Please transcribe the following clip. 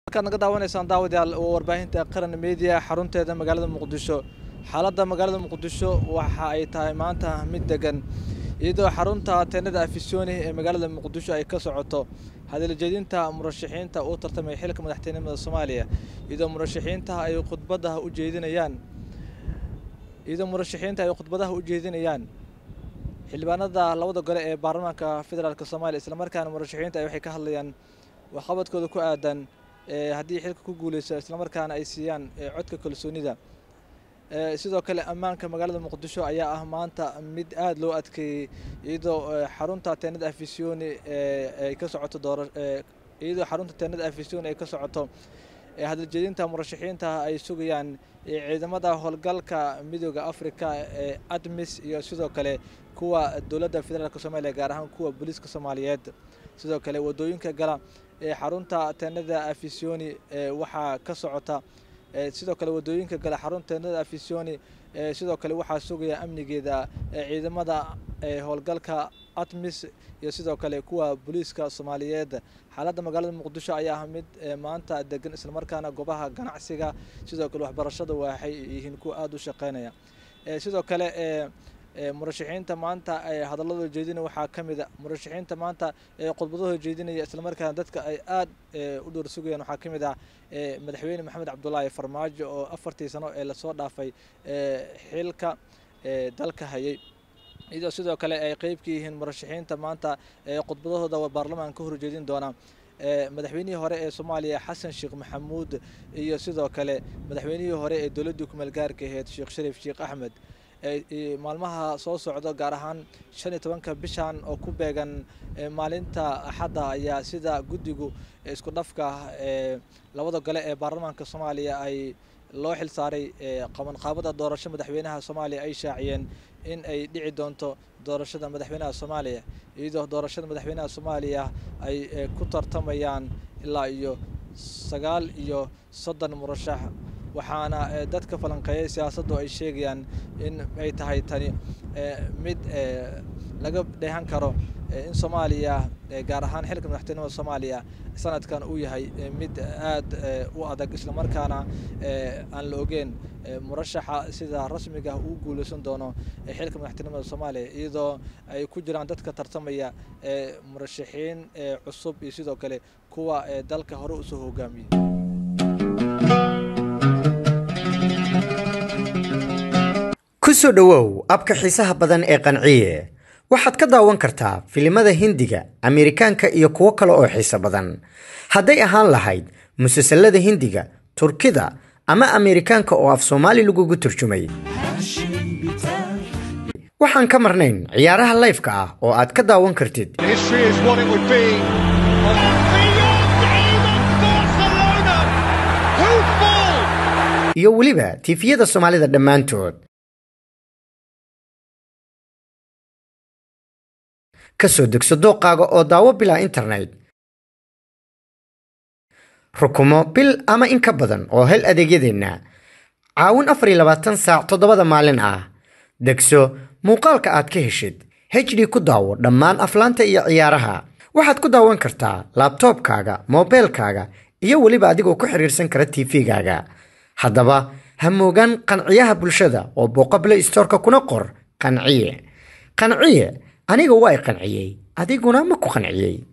markaad naga daawanaysaan daawadayaal waa warbaahinta qaran media xarunteeda magaalada muqdisho xaaladda magaalada muqdisho waxa ay tahay maanta mid degan iyadoo xarunta teenada afisyooni ee magaalada muqdisho ay ka socoto hadaljeedinta murashaxiinta uu tartamay xilka madaxtinimada soomaaliya iyadoo murashaxiinta ay khudbadaha u jeedinayaan iyadoo murashaxiinta ay khudbadaha u jeedinayaan xildhibaanada labada gole ee baarlamaanka federaalk soomaaliya islamarkaana murashaxiinta ay waxay ka hadlayaan waxqabadkooda ku aadan haddii xilka ku guuleyso islamarkaana ay siiyaan codka kalsoonida sidoo kale ammaanka magaalada muqdisho ayaa ah maanta mid aada loo adkeeyey iyadoo xarunta teenada afisyooni ay ka socoto doora iyadoo xarunta teenada afisyooni ay ka socoto hadaljeedinta murashaxiinta ay sugayaan ciidamada howlgalka midooda africa ee admis iyo sidoo kale kuwa dowladda federaalk soomaaliya gaar ahaan kuwa booliiska soomaaliyeed sidoo kale wadooyinka gala ee xarunta teenada afisyooni waxaa ka socota sidoo kale wadooyinka gala xarunta teenada afisyooni sidoo kale waxaa sugaya amnigeeda ciidamada howlgalka atmis iyo sidoo kale kuwa booliiska soomaaliyeed xaaladda magaalada muqdisho ayaa ah mid maanta degan islamarkaana goobaha ganacsiga sidoo kale waxbarashada waxay yihiin kuwa aada u shaqeynaya sidoo kale murashaxiinta maanta hadalladooda jeedinaya waxaa ka mid a murashaxiinta maanta khudbadahooda jeedinaya islamarkaana dadka ay aada u dhowr sugayaan waxaa ka mid ah madaxweyne maxamed cabdulaahi farmaajo oo afartii sano ee lasoo dhaafay xilka dalka hayay iyadoo sidoo kale ay qeyb ka yihiin murashaxiinta maanta khudbadahooda baarlamaan ka horjeedin doona madaxweynihii hore ee soomaaliya xasan sheekh maxamuud iyo sidoo kale madaxweynihii hore ee dowladdii kumeelgaarka aheyd sheekh shariif sheekh axmed maalmaha soo socdo gaar ahaan shan iyo tobanka bishan oo ku beegan maalinta axadda ayaa sida guddigu isku dhafka labada gole ee baarlamaanka soomaaliya ay loo xil saaray qabanqaabada doorasho madaxweynaha soomaaliya ay shaaciyeen in ay dhici doonto doorashada madaxweynaha soomaaliya iyadoo doorashada madaxweynaha soomaaliya ay ku tartamayaan ilaa iyo sagaal iyo soddon murashax waxaana dadka falanqeeyay siyaasaddu ay sheegayaan in ay tahay tani mid laga dheehan karo in soomaaliya gaar ahaan xilka madaxtinimada soomaaliya sanadkan uu yahay mid aada u adag islamarkaana aan la ogeyn murashaxa sida rasmiga uu guuleysan doono xilka madaxtinimada soomaaliya iyadoo ay ku jiraan dadka tartamaya murashaxiin cusub iyo sidoo kale kuwa dalka hore usoo hogaamiyey kusoo dhowow abka xiisaha badan ee qanciye waxaad ka daawan kartaa filimada hindiga ameerikaanka iyo kuwo kale oo xiiso badan hadday ahaan lahayd musalsalada hindiga turkida ama ameerikaanka oo af soomaali lagugu turjumay waxaan ka marnayn ciyaaraha layfka ah oo aad ka daawan kartid iyo weliba tiifiyada soomaalida dhammaantood ka soo degso dooqaaga oo daawo bilaa internet rukumo bil ama in ka badan oo hel adeegyadeenna caawin afar iyo labaatan saac toddobada maalin ah degso muuqaalka aad ka heshid hd ku daawo dhammaan aflaanta iyo ciyaaraha waxaad ku daawan kartaa laabtoobkaaga moobeelkaaga iyo weliba adigoo ku xiriirsan kara tv-gaaga haddaba ha moogaan qanciyaha bulshada oo booqable stoorka kuna qor qanciye qanciye aniga waa i qanciyey adiguna ma ku qanciyey